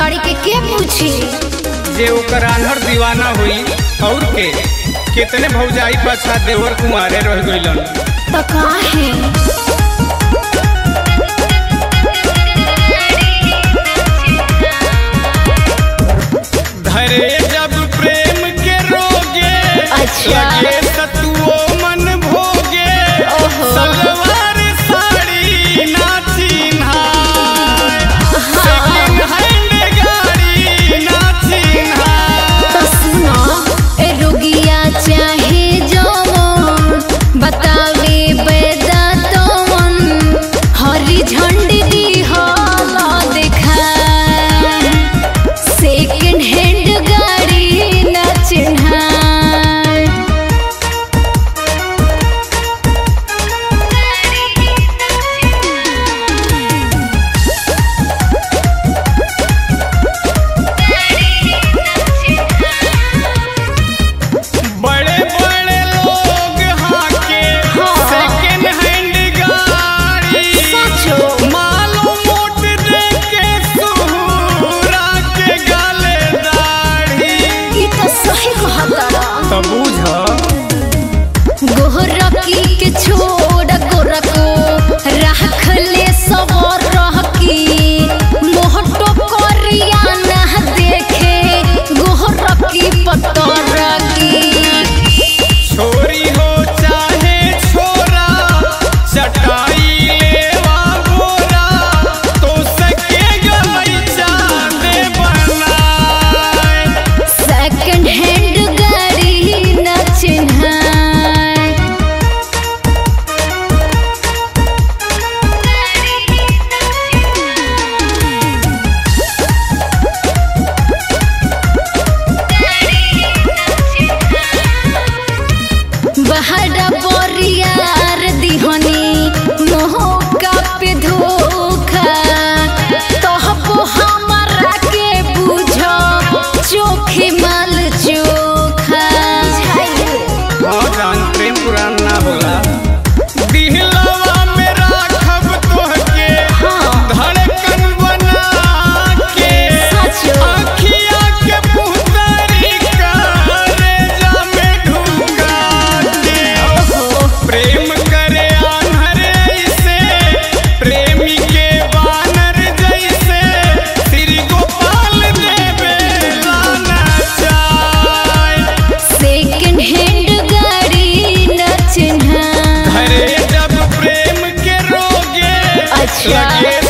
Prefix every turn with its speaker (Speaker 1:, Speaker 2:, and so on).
Speaker 1: गाड़ी के के पूछी
Speaker 2: जे ओकर आन्हर दीवाना हुई और के कितने भौजाई पाछा देवर कुमारे रह गइलन
Speaker 1: तो काहे
Speaker 2: धरे जब प्रेम के रोगे
Speaker 1: अच्छा।
Speaker 2: लगे सतुओ मन भोगे
Speaker 1: ओहो।
Speaker 2: सलवार साड़ी ना चिन्हाय सेकंड हैंड गाड़ी ना चिन्हाय
Speaker 1: तो सुनो ए रुगिया चाहे जवन बतावे बेदा तवन हरी झंडी दी होला देखा सेकंड हैंड गाड़ी न चिन्हाय
Speaker 2: बड़े बड़े लोग हाके
Speaker 1: हाँ।
Speaker 2: सेकंड हैंड गाड़ी
Speaker 1: सचो
Speaker 2: मालो मोट दे के सुहुरा के गाले दाढ़ी
Speaker 1: ई तो सही कहता
Speaker 2: तो बुझ
Speaker 1: गोरकी के छोड़ गोरको राख ले सवर रहकी मोहटो करिया ना देखे गोरकी पतरकी
Speaker 2: छोरी हो चाहे छोरा चटाई लेवा गोरा तो सके गई चांदे बनाए
Speaker 1: सेकंड हैंड गाड़ी न चिन्हाय बहरा बोरियार दिहनी मोहका पे धोखा तोहपो हमरा के बुझो चोखे माल चोखा
Speaker 2: हाँ जान प्रेम पुरान ना होला दिहलवा में राखब तोहके
Speaker 1: हाँ।
Speaker 2: धड़कन बना के
Speaker 1: सचो।
Speaker 2: आँखिया के पुतरी करे जा में ढुका के प्रेम करे आन्हर ऐसे प्रेमी के बानर जैसे श्री गोपाल देवे लाना चाय
Speaker 1: सेकंड हैंड गाड़ी न चिन्हाय
Speaker 2: हरे जब प्रेम के रोगे
Speaker 1: अच्छा।
Speaker 2: लगे